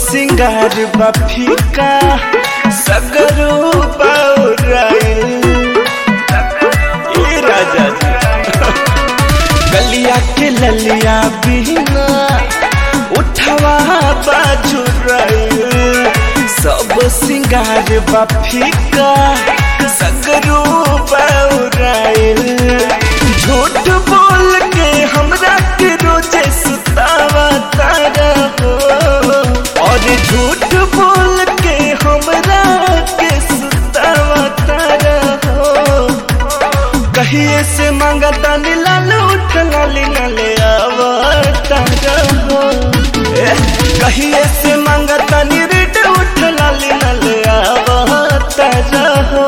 सिंगार बा फीका सगरो बौराइल ए राजा जी गलिया के ललिया बिना उठवा बाजू सब सिंगार बा फीका सगरो बौराइल झूठ बोल के हमरा के रोजे सुतावा तारा हो और झूठ बोल के हमरा के सुतावा तारा हो कहिए से मांगता लाल उठ लाली नले आवता हो ए, कहिए से मांगता रिट उठ लाली नले आवता हो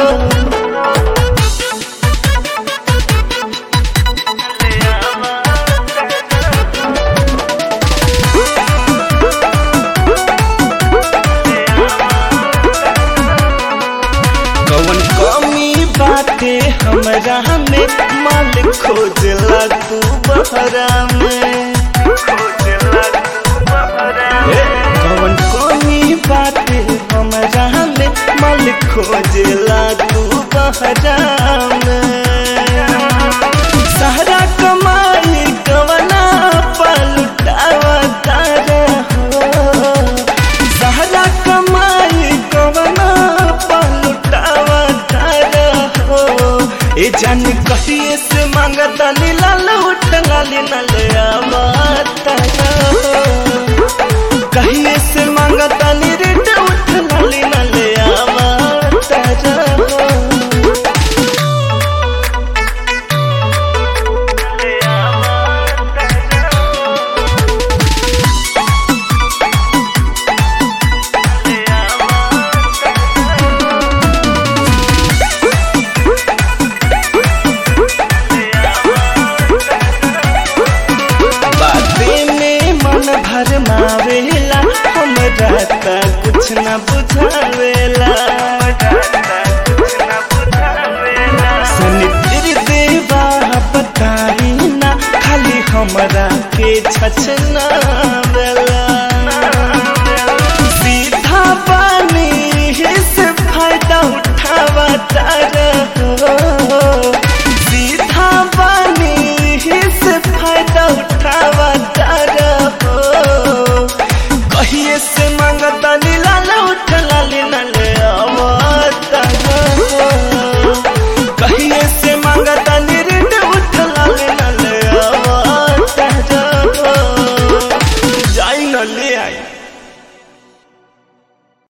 कौन कमी बाटे हमरा में माल खोजला तू बहरा में ए, कौन कमी बाटे हमरा में माल खोजला तू बहरा में सहरा कमाई कवना पलटावा तारा हो सहरा कमाई कवना पलटावा तारा हो ए जान कहिए से मांगता लाल उठ लाली नल आवता हो कहिए से मांगता रेट उठ लाली नल आवता हो बाते में मन भर मावेला हमरा त कुछ न बुझावेला सनित्र देवा बताई ना खाली हमरा के छछना